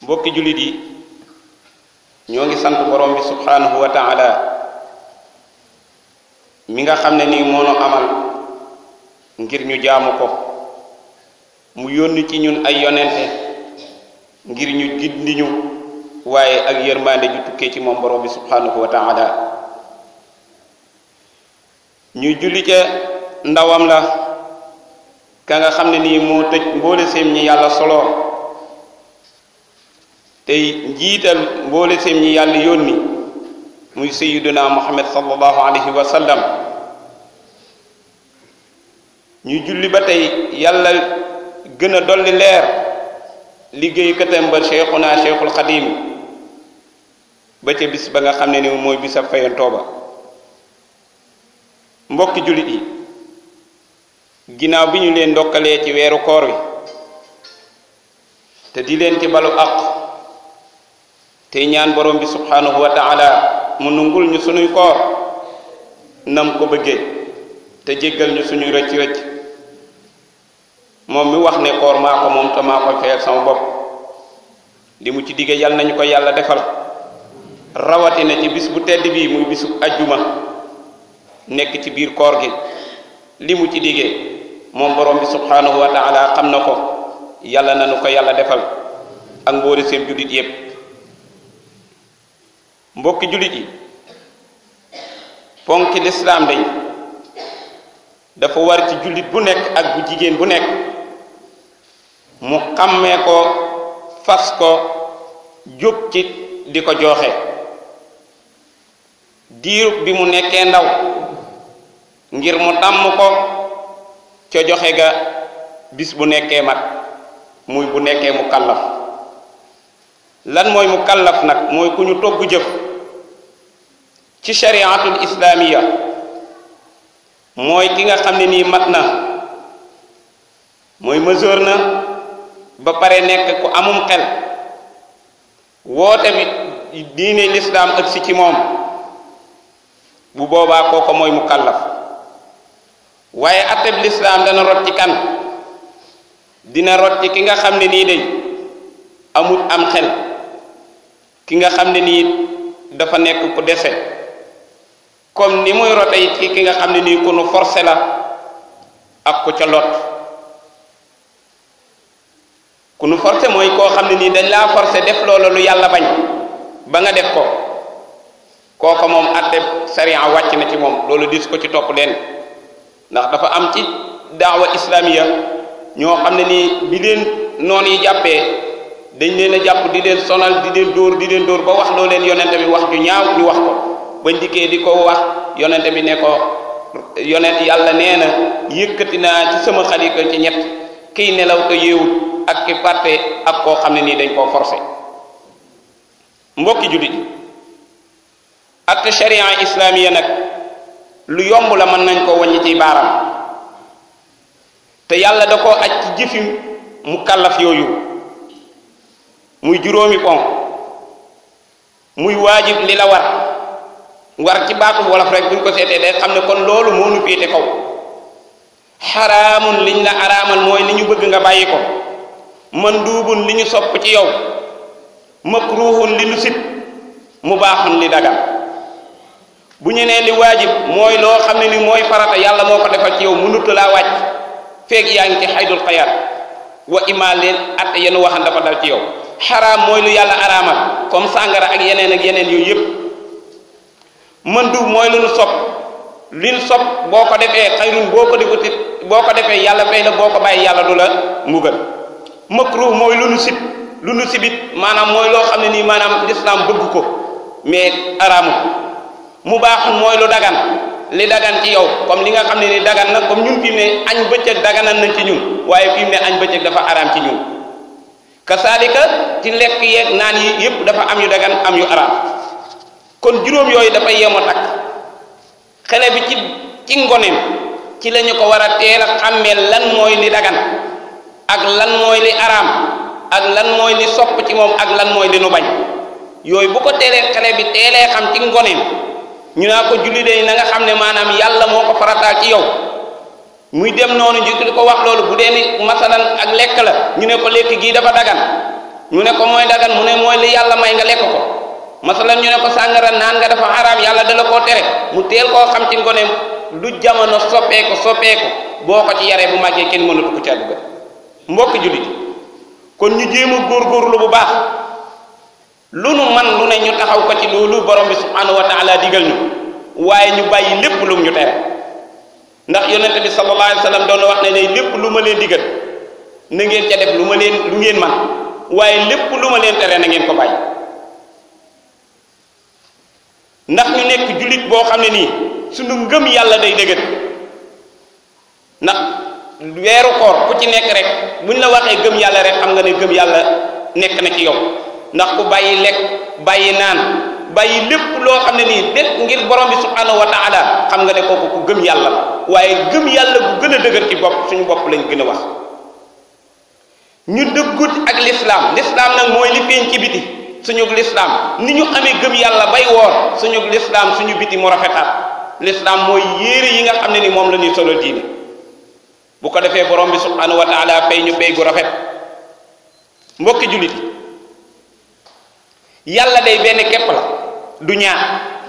mbokki jullit yi ñoo ngi sant borom bi subhanahu wa taala mi nga xam ne nii moo nu amal ngir ñu jaamu ko mu yónni ci ñun ay yonente ngir ñu gindi ñu waaye ak yërmande ju tukkee ci moom borom bi subhanahu wa taala ñuy julli ca ndawam la ka nga xam ne nii moo tëj mboole seem ñi yàlla solo tey njiital mboole seem ñi yàlla yónni muy sayyiduna muhammad sallallahu alayhi wa sallam ñuy julli ba tey yàlla gën a dolli leer liggéey katam ba cheikhuna cheikhul xadim ba ca bis ba nga xam ne ni mooy bisab fayantoo ba mbokki jullit yi ginnaaw bi ñu leen ndokkalee ci weeru koor wi te di leen ci balu aq te ñaan borom bi subhanahu wa taala mu nungul ñu sunuy koor nam ko bëggee te jéggal ñu suñuy rëcc rëcc moom mi wax ne koor maa ko moom te maa koy fayal sama bopp li mu ci digge yal nañu ko yàlla defal rawatina ci bis bu tedd bii muy bisu ajjuma nekk ci biir koor gi li mu ci diggee moom borom bi subhanahu wa taala xam na ko yàlla na nu ko yàlla defal ak mboole seen jullit yépp mbokki jullit yi ponki lislaam dañ dafa war ci jullit bu nekk ak bu jigéen bu nekk mu xàmmee ko fas ko jóg ci di ko joxe diirub bi mu nekkee ndaw ngir mu tàmm ko ca joxe ga bis bu nekkee mag muy bu nekkee mu kallaf lan mooy mu kallaf nag mooy ku ñu togg jëf ci shariatul islaamiya mooy ki nga xam ne nii mat na mooy mesure na ba pare nekk ku amum xel woote bi diine lislaam ëgsi ci moom bu boobaa kooko mooy mu kallaf waaye atteb lislaam dana rot ci kan dina rot ci ki nga xam ne nii day amut am xel ki nga xam ne nii dafa nekk ku dese comme ni muy rote it ci ki nga xam ne nii ku nu forcé la ak ku ca lot ku nu forcé mooy koo xam ne nii dañ laa forcé def loola lu yàlla bañ ba nga def ko kooko moom atteb sariya wàcc na ci moom loolu dis ko ci topp leen ndax dafa am ci daawa islamiya ñoo xam ne nii bi leen noon yi jàppee dañ leen a jàpp di leen sonal di leen dóor di leen dóor ba wax loo leen yonente bi wax ju ñaaw ñu wax ko bañ dikkee di ko wax yonente bi ne ko yonent yàlla nee na yëkkati naa ci sama xalika ci ñett kiy nelaw te yeewut ak ki fàtte ak koo xam ne nii dañ koo forcé mbokki jullit yi ak sharia islamiya nag lu yomb la mën nañ koo wàññi ci baaraam te yàlla da koo aj ci jëfi mu kallaf yooyu muy juróomi ponk muy waajib li la war war ci baatul wolof rek buñ ko seetee day xam ne kon loolu moo nu féete kaw xaraamun liñ la araamal mooy li ñu bëgg nga bàyyi ko manduubun li ñu sopp ci yow makruhun li nu sib mu baaxun li dagal bu ñu nee li waajib mooy loo xam ne ni mooy farata yàlla moo ko defal ci yow mënut laa wàcc feeg yaa ngi ci xaydul xayaat wa ima leen at yenu waxan dafa dal ci yow xaraam mooy lu yàlla araamal comme sàngara ak yeneen ak yeneen yooyu yépp mëndu mooy lu nu sopp li nu sopp boo ko defee xayrun boo ko defutit boo ko defee yàlla fay la boo ko bàyyi yàlla du la mbugal makruh mooy lu nu sib lu nu sibit maanaam mooy loo xam ne nii maanaam lislaam bëgg ko mais araamu mu baaxul mooy lu dagan li dagan ci yow comme li nga xam ne ni dagan na comme ñun fi mu ne añ bëccëg daganan nañ ci ñun waaye fi mu ne añ bëccëg dafa araam ci ñun kasaalika ci lekk yeeg naan yi yépp dafa am yu dagan am yu araam kon juróom yooyu dafa yemoo takk xale bi ci ci ngoneem ci la ñu ko war a teel a xàmmee lan mooy li dagan ak lan mooy li araam ak lan mooy li sopp ci moom ak lan mooy li nu bañ yooyu bu ko teelee xale bi teelee xam ci ngoneem ñu naa ko julli de na nga xam ne maanaam yàlla moo ko farataal ci yow muy dem noonu ñu di ko wax loolu bu dee ni masalan ak lekk la ñu ne ko lekk gii dafa dagan ñu ne ko mooy dagan mu ne mooy li yàlla may nga lekk ko masalan ñu ne ko sàngara naan nga dafa xaraam yàlla dala koo tere mu teel koo xam ci ngone lu jamono soppeeku soppeeku boo ko ci yaree bu màggee kenn mënatu ko ci àdduga mbokk jullit kon ñu jéem a góorgóorlu bu baax lu nu man lu ne ñu taxaw ko ci loolu borom bi subhanahu wa taala digal ñu waaye ñu bàyyi lépp lu mu ñu tere ndax yonente bi sallallahu alayhi wa sallam doon wax ne ne lépp lu ma leen digal na ngeen ca def lu ma leen lu ngeen man waaye lépp lu ma leen tere na ngeen ko bàyyi ndax ñu nekk jullit boo xam ne nii suñu ngëm yàlla day dëgër ndax weeru koor ku ci nekk rek buñ la waxee gëm yàlla rek xam nga ne gëm yàlla nekk na ci yow ndax ku bàyyi lekk bàyyi naan bàyyi lépp loo xam ne nii def ngir borom bi subhanahu wa taala xam nga ne kooku ku gëm yàlla la waaye gëm yàlla bu gën a dëgër ci bopp suñu bopp lañ gën a wax ñu dëggut ak lislaam lislaam nag mooy li feeñ ci biti suñu lislaam ni ñu amee gëm yàlla bay woor suñu lislaam suñu biti mu rafetaat lislaam mooy yéere yi nga xam ne ni moom la ñuy solo diine bu ko defee borom bi subhanahu wa taala fay ñu fay gu rafet mbokki jullit yàlla day benn képp la du ñaar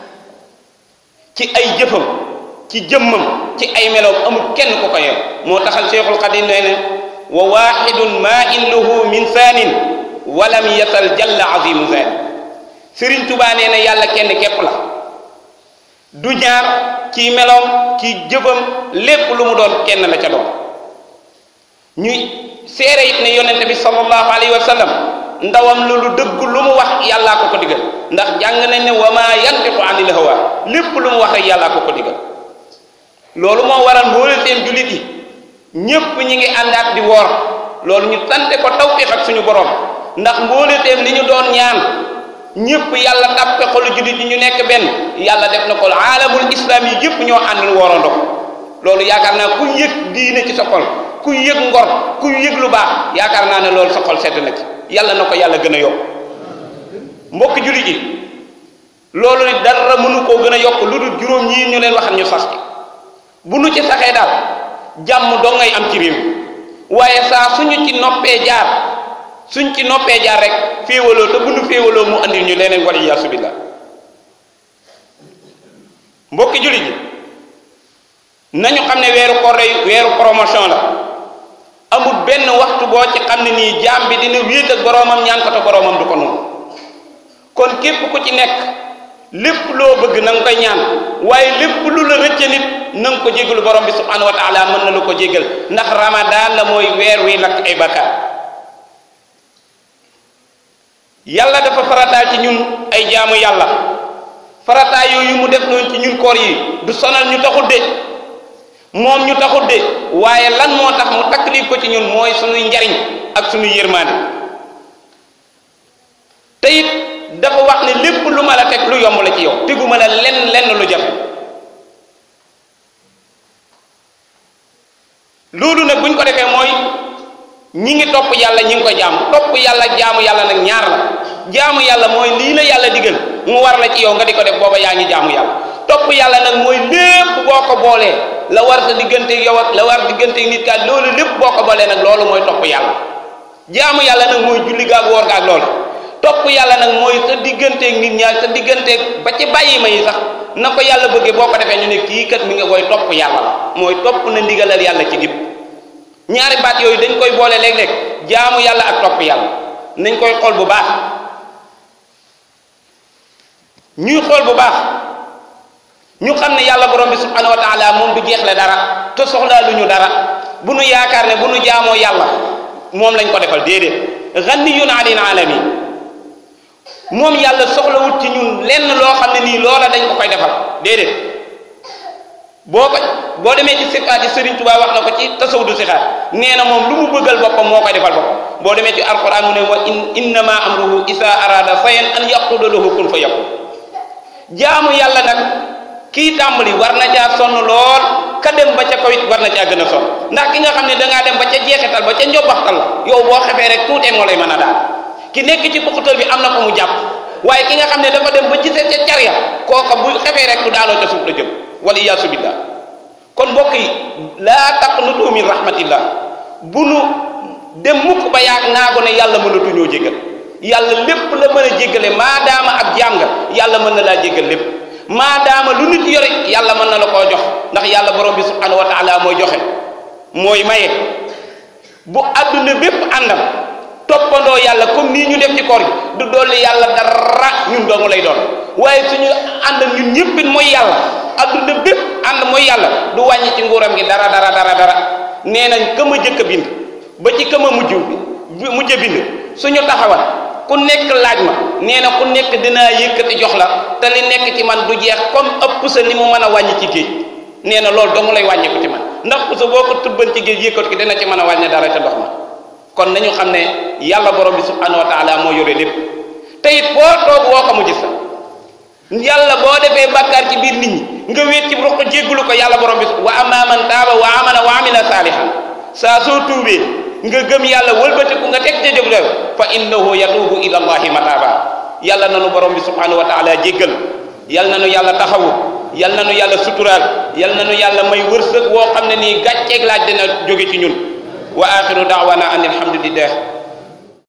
ci ay jëfam ci jëmmam ci ay meloom amul kenn ku ko yeew moo taxal cheikhul xadim nee ne wa waxidun ma illuhu min saanin walam yasal jalla azimu zani sëriñ tubaa nee na yàlla kenn képp la du ñaar ci meloom ci jëfam lépp lu mu doon kenn la ca doon ñuy seere it ne yonente bi sallallahu alayhi wa sallam ndawam lu lu dëgg lu mu wax yàllaa ko ko digal ndax jàng nañ ne wa ma yantiqu anil hawa lépp lu mu wax rek yàllaa ko ko digal loolu moo waral mboole seen jullit yi ñépp ñi ngi àndaat di woor loolu ñu sante ko tawfiq ak suñu borom ndax mboole seen li ñu doon ñaan ñépp yàlla tàppe xolu jullit yi ñu nekk benn yàlla def na ko aalamul islam yi yépp ñoo ànd woorandoo loolu yaakaar naa ku yëg diine ci sa xol ku yëg ngor ku yëg lu baax yaakaar naa ne loolu sa xol sedd na ci yàlla na ko yàlla gën a yokk mbokk jullit yi loolu ni dara mënu koo gën a yokk lu dul juróom ñii ñu leen waxal ñu sas ci bu nu ci saxee daal jàmm doo ngay am ci réew waaye saa suñu ci noppee jaar suñ ci noppee jaar rek féewaloo te bu nu féewaloo mu andil ñu leneen wala iyaasu billah mbokki jullit yi nañu xam ne weeru koor day weeru promotion la amul benn waxtu boo ci xam ne nii jaam bi dina wéet ak boroomam ñaan ko te boroomam du ko noonu kon képp ku ci nekk lépp loo bëgg na nga koy ñaan waaye lépp lu la rëcce nit na nga ko jégalu borom bi subhanahu wa taala mën na lu ko jégal ndax ramadan la mooy weer wi lakk ay bakkaar yàlla dafa farataal ci ñun ay jaamu yàlla farataay yooyu mu def noonu ci ñun koor yi du sonal ñu taxul de moom ñu taxul de waaye lan moo tax mu taklif ko ci ñun mooy suñuy njariñ ak suñuy yërmaande te it dafa wax ne lépp lu ma la teg lu yomb la ci yow teguma la lenn lenn lu jafe loolu nag buñ ko defee mooy ñi ngi topp yàlla ñi ngi ko jaamu topp yàlla jaamu yàlla nag ñaar la jaamu yàlla mooy lii la yàlla digal mu war la ci yow nga di ko def booba yaa ngi jaamu yàlla topp yàlla nag mooy lépp boo ko boolee la war sa diggante yow ak la war diggante nit ka loolu lépp boo ko boolee nag loolu mooy topp yàlla jaamu yàlla nag mooy julli gaag woor gaag loolu topp yàlla nag mooy sa digganteeg nit ñaar sa digganteeg ba ci bàyyi ma yi sax na ko yàlla bëggee boo ko defee ñu ne kii kat mi nga koy topp yàlla la mooy topp na ndigalal yàlla ci lépp ñaari baat yooyu dañ koy boole léeg-léeg jaamu yàlla ak topp yàlla nañ koy xool bu baax ñuy xool bu baax ñu xam ne yàlla borom bi subhanahu wa taala moom du jeexle dara te soxlaa lu ñu dara bu nu yaakaar ne bu nu jaamoo yàlla moom lañ ko defal déedéet ghaniyun anil alamin moom yàlla soxlawut ci ñun lenn loo xam ne nii loola dañ ko koy defal déedéet boo ko boo demee ci sikaat yi Sëriñ Tuubaa wax na ko ci tasawudu sikaat nee na moom lu mu bëggal boppam moo koy defal boppam boo demee ci alquran mu ne wa in innama amruhu isa arada sayan an yaqula lahu kun fa yakun jaamu yàlla nag kii tàmbali war na caa sonn lool ka dem ba ca kaw it war na caa gën a sonn ndax ki nga xam ne dangaa dem ba ca jeexital ba ca njobbaxtal la yow boo xefee rek tuutee moo lay mën a daal ki nekk ci puqutal bi am na ko mu jàpp waaye ki nga xam ne dafa dem ba gisee ca carya kooka bu xefee rek du daanoo ca suuf la jëm wala iyaasu billah kon mbokk yi laa taqnutu min rahmatillah bu nu dem mukk ba yaag naago ne yàlla mënatuñoo jégal yàlla lépp la mën a jéggale maadaama ab jaam nga yàlla mën na laa jéggal lépp maadaama lu nit yore yàlla mën na la koo jox ndax yàlla borom bi subhanahu wa taala mooy joxe mooy maye bu adduna bépp àndam toppandoo yàlla comme nii ñu def ci koor gi du dolli yàlla dara ñun doomu lay doon waaye suñu ànd ñun ñëppit mooy yàlla adduna bépp ànd mooy yàlla du wàññi ci nguuram gi dara dara dara dara nee nañ ka ma jëkk a bind ba ci ka ma mujj mujj a bind suñu taxawal ku nekk laaj ma nee na ku nekk dinaa yëkkati jox la te li nekk ci man du jeex comme ëpp sa li mu mën a wàññi ci géej nee na loolu dong lay wàññi ko ci man ndax pusa boo ko tubban ci géej yëkkati ko dina ci mën a wàññi dara ca ndox ma kon nañu xam ne yàlla borom bi subhanahu wa taala moo yore lépp te it foo toog woo ko mu gis la yàlla boo defee bàkkaar ci biir nit ñi nga wéet ci ruq jéggulu ko yàlla borom bi wa amma man taaba wa amana wa amila saalihan saa soo tuubee nga gëm yàlla wëlbatiku nga teg ca jëf fa innahu yatuubu ila allahi mataaba yàlla nanu borom bi subhanahu wa taala jéggal yal nanu yàlla taxawu yal nanu yàlla suturaal yal nanu yàlla may wërsëg woo xam ne nii gàcceeg laaj dina jóge ci ñun wa axiru daawana an alhamdulillah